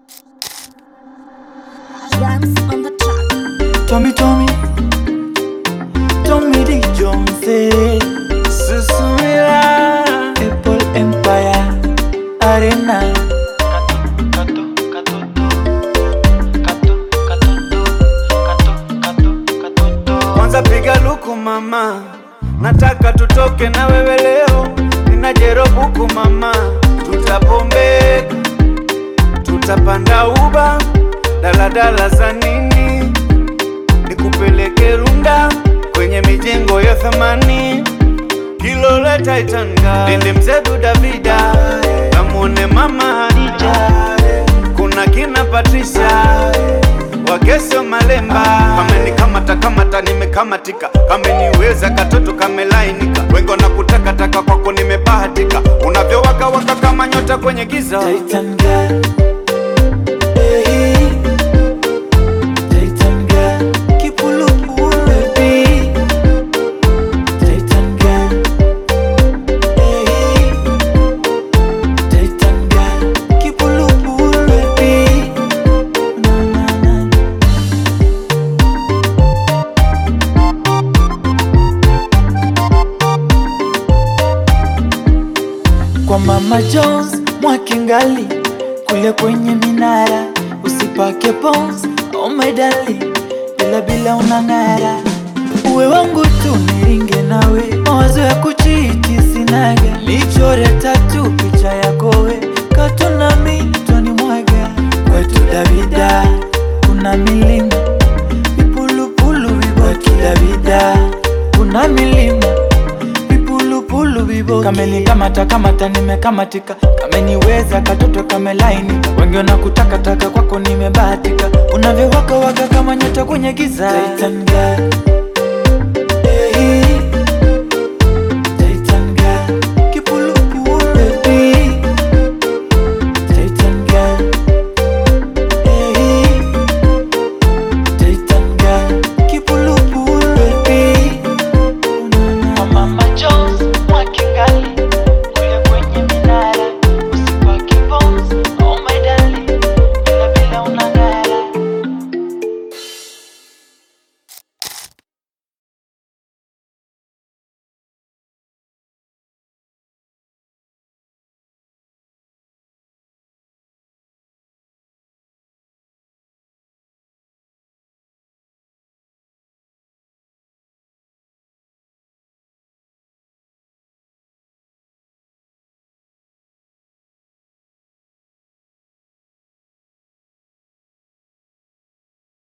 Dance on the track. Tommy Tommy Tommy D Jones Susumila Apple Empire Arena Kwanza piga luku mama Nataka tutoke na wewe leo Nina jerobuku mama Tutapombeka Tutapanda uba Daladala za nini nikupeleke Runda kwenye mijengo ya thamani Kilole Titanga, Lindi mzedu Davida, kamwone mama Hadija, kuna kina Patricia Wageso Malemba, kamenikamata kamata, nimekamatika, kameniweza katoto kamelainika, wengo na kutakataka kwako nimebahatika, unavyowaka waka kama nyota kwenye giza Titan girl. Hey. Titan girl, kipulupulu baby. Titan girl, hey. Titan girl, kipulupulu baby. Na, na, na. Kwa Mama Jones Mwakingali kule kwenye minara, usipake pons oh my darling, bila bila unang'ara. Uwe wangu tu niringe nawe, mawazo ya kuchiti sinaga, lichore tatu picha yako we, katunami twani mwaga kwetu Davida, kuna milima vipulupulu vibwetu Davida, kuna milima vipulupulu vibo kamenikamata kamata nimekamatika kameniweza katoto kamelainika wengi wanakutakataka kwako nimebahatika unavyowaka waka kama nyota kwenye giza Titan girl. Hey.